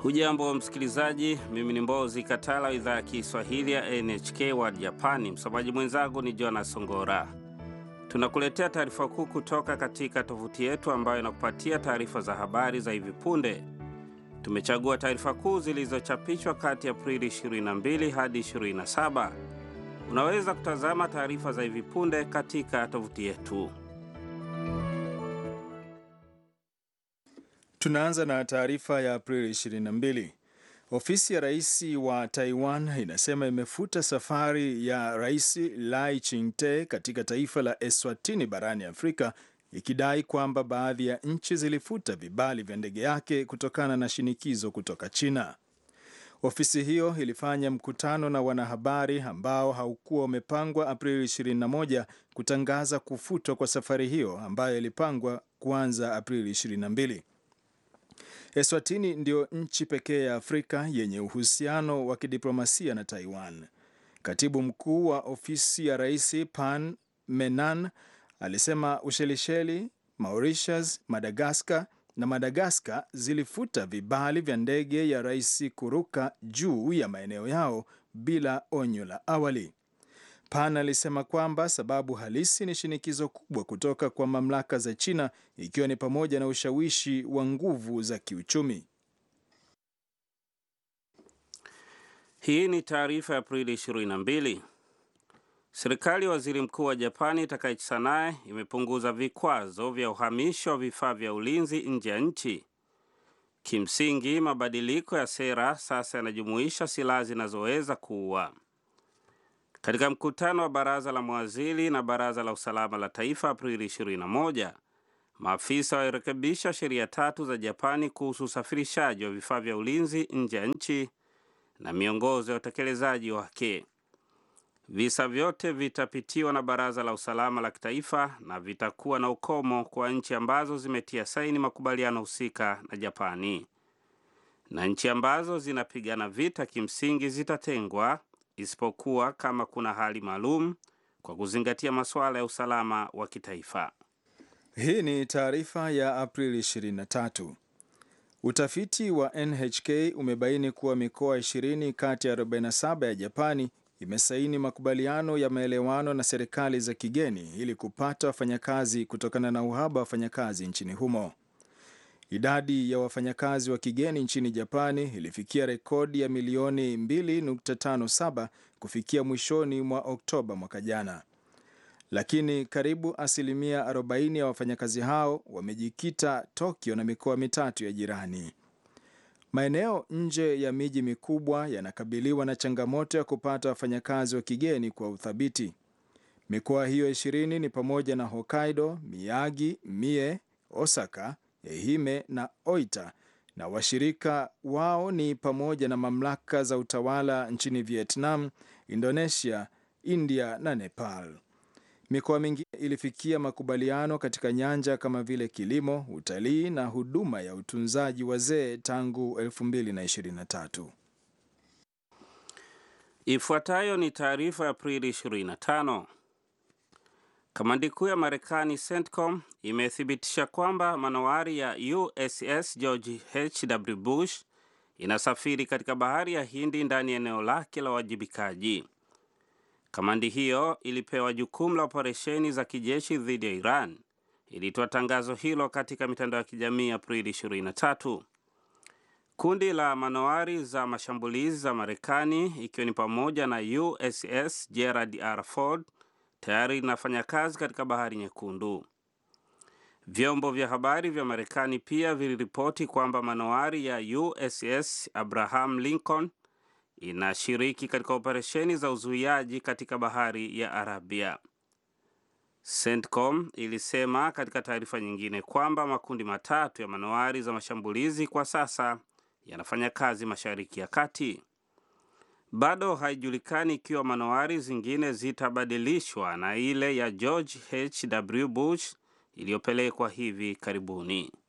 Hujambo msikilizaji, mimi ni Mbozi Katala, idhaa ya Kiswahili ya NHK World Japani. Msomaji mwenzangu ni Jonas Songora. Tunakuletea taarifa kuu kutoka katika tovuti yetu ambayo inakupatia taarifa za habari za hivi punde. Tumechagua taarifa kuu zilizochapishwa kati ya Aprili 22 hadi 27. Unaweza kutazama taarifa za hivi punde katika tovuti yetu. Tunaanza na taarifa ya Aprili 22. Ofisi ya rais wa Taiwan inasema imefuta safari ya Rais Lai Ching-te katika taifa la Eswatini barani Afrika ikidai kwamba baadhi ya nchi zilifuta vibali vya ndege yake kutokana na shinikizo kutoka China. Ofisi hiyo ilifanya mkutano na wanahabari ambao haukuwa umepangwa Aprili 21 kutangaza kufutwa kwa safari hiyo ambayo ilipangwa kuanza Aprili 22. Eswatini ndio nchi pekee ya Afrika yenye uhusiano wa kidiplomasia na Taiwan. Katibu mkuu wa ofisi ya rais Pan Menan alisema Ushelisheli, Mauritius, Madagaskar na Madagaskar zilifuta vibali vya ndege ya rais kuruka juu ya maeneo yao bila onyo la awali. Pan alisema kwamba sababu halisi ni shinikizo kubwa kutoka kwa mamlaka za China ikiwa ni pamoja na ushawishi wa nguvu za kiuchumi. Hii ni taarifa ya Aprili 22. Serikali ya waziri mkuu wa Japani Takaichi Sanae imepunguza vikwazo vya uhamisho wa vifaa vya ulinzi nje ya nchi. Kimsingi, mabadiliko ya sera sasa yanajumuisha silaha zinazoweza kuua. Katika mkutano wa baraza la mawaziri na baraza la usalama la taifa Aprili 21, maafisa walirekebisha sheria tatu za Japani kuhusu usafirishaji wa vifaa vya ulinzi nje ya nchi na miongozo ya utekelezaji wake. Visa vyote vitapitiwa na baraza la usalama la kitaifa na vitakuwa na ukomo kwa nchi ambazo zimetia saini makubaliano husika na Japani, na nchi ambazo zinapigana vita kimsingi zitatengwa isipokuwa kama kuna hali maalum kwa kuzingatia masuala ya usalama wa kitaifa. Hii ni taarifa ya Aprili 23. Utafiti wa NHK umebaini kuwa mikoa 20 kati ya 47 ya Japani imesaini makubaliano ya maelewano na serikali za kigeni ili kupata wafanyakazi kutokana na uhaba wa wafanyakazi nchini humo. Idadi ya wafanyakazi wa kigeni nchini Japani ilifikia rekodi ya milioni 2.57 kufikia mwishoni mwa Oktoba mwaka jana, lakini karibu asilimia 40 ya wafanyakazi hao wamejikita Tokyo na mikoa mitatu ya jirani. Maeneo nje ya miji mikubwa yanakabiliwa na changamoto ya kupata wafanyakazi wa kigeni kwa uthabiti. Mikoa hiyo ishirini ni pamoja na Hokkaido, Miyagi, Mie, Osaka, Ehime na Oita na washirika wao ni pamoja na mamlaka za utawala nchini Vietnam, Indonesia, India na Nepal. Mikoa mingine ilifikia makubaliano katika nyanja kama vile kilimo, utalii na huduma ya utunzaji wazee tangu 2023. Ifuatayo ni taarifa ya Aprili 25. Kamandi kuu ya Marekani CENTCOM imethibitisha kwamba manowari ya USS George H.W. Bush inasafiri katika bahari ya Hindi ndani ya eneo lake la uwajibikaji. Kamandi hiyo ilipewa jukumu la operesheni za kijeshi dhidi ya Iran. Ilitoa tangazo hilo katika mitandao ya kijamii Aprili 23. Kundi la manowari za mashambulizi za Marekani ikiwa ni pamoja na USS Gerald R. Ford tayari linafanya kazi katika bahari Nyekundu. Vyombo vya habari vya Marekani pia viliripoti kwamba manowari ya USS Abraham Lincoln inashiriki katika operesheni za uzuiaji katika bahari ya Arabia. CENTCOM ilisema katika taarifa nyingine kwamba makundi matatu ya manowari za mashambulizi kwa sasa yanafanya kazi Mashariki ya Kati. Bado haijulikani ikiwa manowari zingine zitabadilishwa na ile ya George H.W. Bush iliyopelekwa hivi karibuni.